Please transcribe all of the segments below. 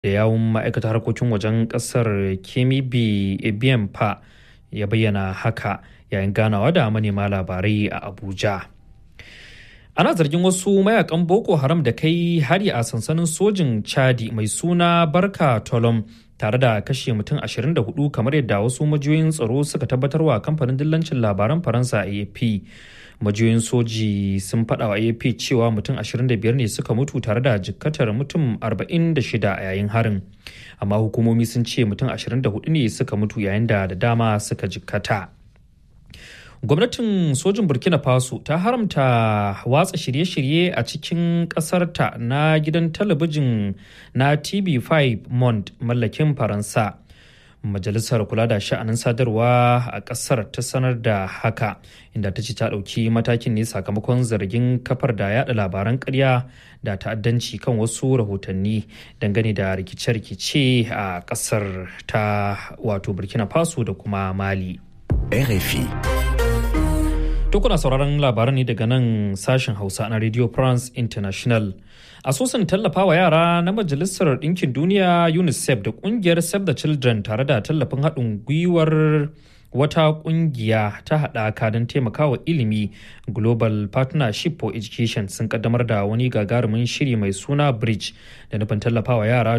da yawun ma'aikatar harkokin wajen kasar kemi b pa ya bayyana haka yayin ganawa da manema labarai a abuja ana zargin wasu mayakan boko haram da kai hari a sansanin sojin chadi mai suna barka tolom tare da kashe mutum 24 kamar yadda wasu majiyoyin tsaro suka tabbatarwa kamfanin dillancin labaran faransa afp majiyoyin soji sun faɗa wa afp cewa mutum 25 ne suka mutu tare da jikkatar mutum 46 a yayin harin amma hukumomi sun ce mutum 24 ne suka mutu yayin da da dama suka jikkata gwamnatin sojin burkina faso ta haramta watsa shirye-shirye a cikin ƙasarta na gidan talabijin na tv5 mond mallakin faransa majalisar kula da sha'anin sadarwa a ƙasar ta sanar da haka inda ta ce ta ɗauki matakin ne sakamakon zargin kafar da yada labaran ƙarya da ta'addanci kan wasu rahotanni dangane da rikice-rikice a ƙasar ta wato burkina faso da kuma mali RFI. To kuna sauraron labaran ne daga nan sashen Hausa na Radio France International. Asusun tallafa wa yara na Majalisar Ɗinkin Duniya UNICEF da ƙungiyar Save the Children tare da tallafin haɗin gwiwar wata ƙungiya ta haɗaka don taimakawa ilimi Global Partnership for Education sun kaddamar da wani gagarumin shiri mai suna Bridge da nufin tallafa wa yara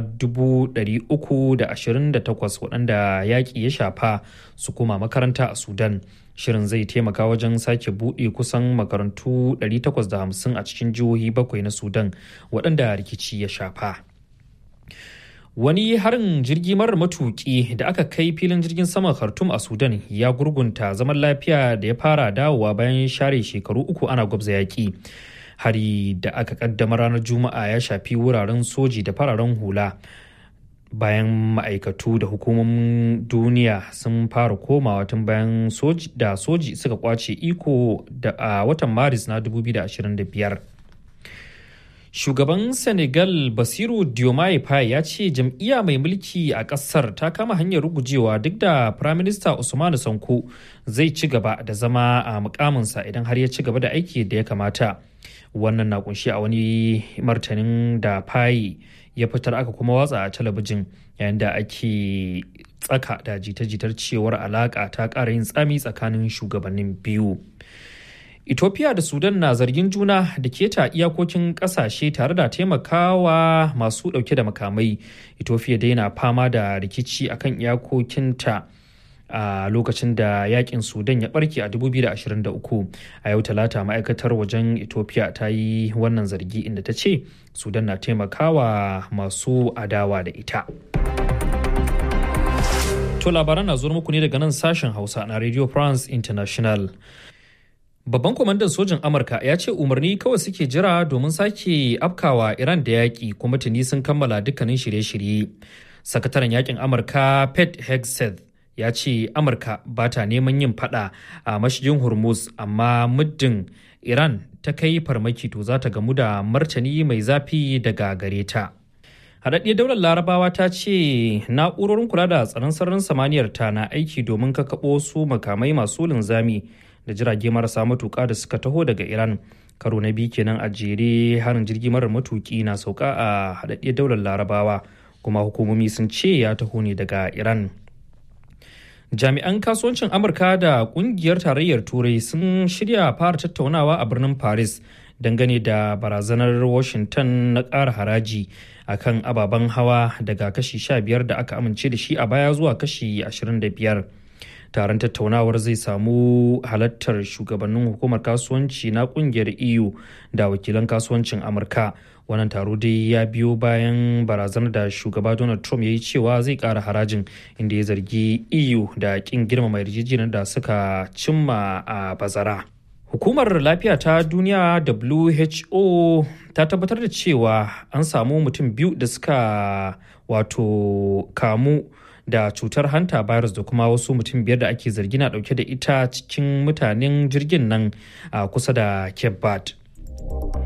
328 waɗanda yaƙi ya shafa su koma makaranta a Sudan. shirin zai taimaka wajen sake buɗe kusan makarantu 850 a cikin jihohi bakwai na sudan waɗanda rikici ya shafa wani harin jirgi marar matuƙi da aka kai filin jirgin saman khartoum a sudan ya gurgunta zaman lafiya da ya fara dawowa bayan share shekaru uku ana gwabza yaƙi hari da aka kaddama ranar juma'a ya shafi wuraren soji da fararen hula bayan ma'aikatu da hukumomin duniya sun fara komawa tun bayan da soji suka kwace iko da a watan maris na 2025 shugaban senegal basiru diomaye faye ya ce jam'iyya mai mulki a kasar ta kama hanyar rugujewa duk da firaminista usmanu sanko zai ci gaba da zama a mukaminsa idan har ya ci gaba da aiki da ya kamata wannan na kunshi a wani martanin da faye ya fitar aka kuma watsa a talabijin yayin da ake tsaka da jita-jitar cewar alaka ta ƙara yin tsami tsakanin shugabannin biyu ethiopia da sudan na zargin juna da keta iyakokin ƙasashe tare da taimakawa masu ɗauke da makamai ethiopia dai na fama da rikici akan iyakokinta a lokacin da yakin sudan ya barke a 2023 a yau talata ma'aikatar wajen ethiopia ta yi wannan zargi inda ta ce sudan na taimakawa masu adawa da ita to labaran na zuwa muku ne daga nan sashen hausa na radio france international Babban kwamandan sojin Amurka ya ce umarni kawai suke jira domin sake afkawa Iran da yaƙi kuma tuni sun kammala dukkanin shirye-shirye. Sakataren yakin Amurka Pete Hegseth ya ce amurka ba ta neman yin fada a mashigin hormuz amma muddin iran ta kai farmaki to za ta gamu da martani mai zafi daga gare ta haɗaɗɗiyar daular larabawa ta ce na'urorin kula da tsaron sararin samaniyar ta na aiki domin kakaɓo su makamai masu linzami da jirage marasa matuƙa da suka taho daga iran karo na biyu kenan a jere harin jirgi marar matuƙi na sauka a haɗaɗɗiyar daular larabawa kuma hukumomi sun ce ya taho ne daga iran jami'an kasuwancin amurka da kungiyar tarayyar turai sun shirya fara tattaunawa a birnin paris dangane da barazanar washington na ƙara haraji a kan ababen hawa daga kashi 15 da aka amince da shi a baya zuwa kashi 25 taron tattaunawar zai samu halartar shugabannin hukumar kasuwanci na kungiyar eu da wakilan kasuwancin amurka wannan taro dai ya biyo bayan barazanar da shugaba donald trump ya yi cewa zai kara harajin inda ya zargi eu da kin girmama yarjejeniyar da suka cimma a bazara hukumar lafiya ta duniya who ta tabbatar da cewa an samu mutum biyu da suka wato kamu da cutar hanta virus da kuma wasu mutum biyar da ake zargi na dauke da ita cikin mutanen jirgin nan a kusa da cape verde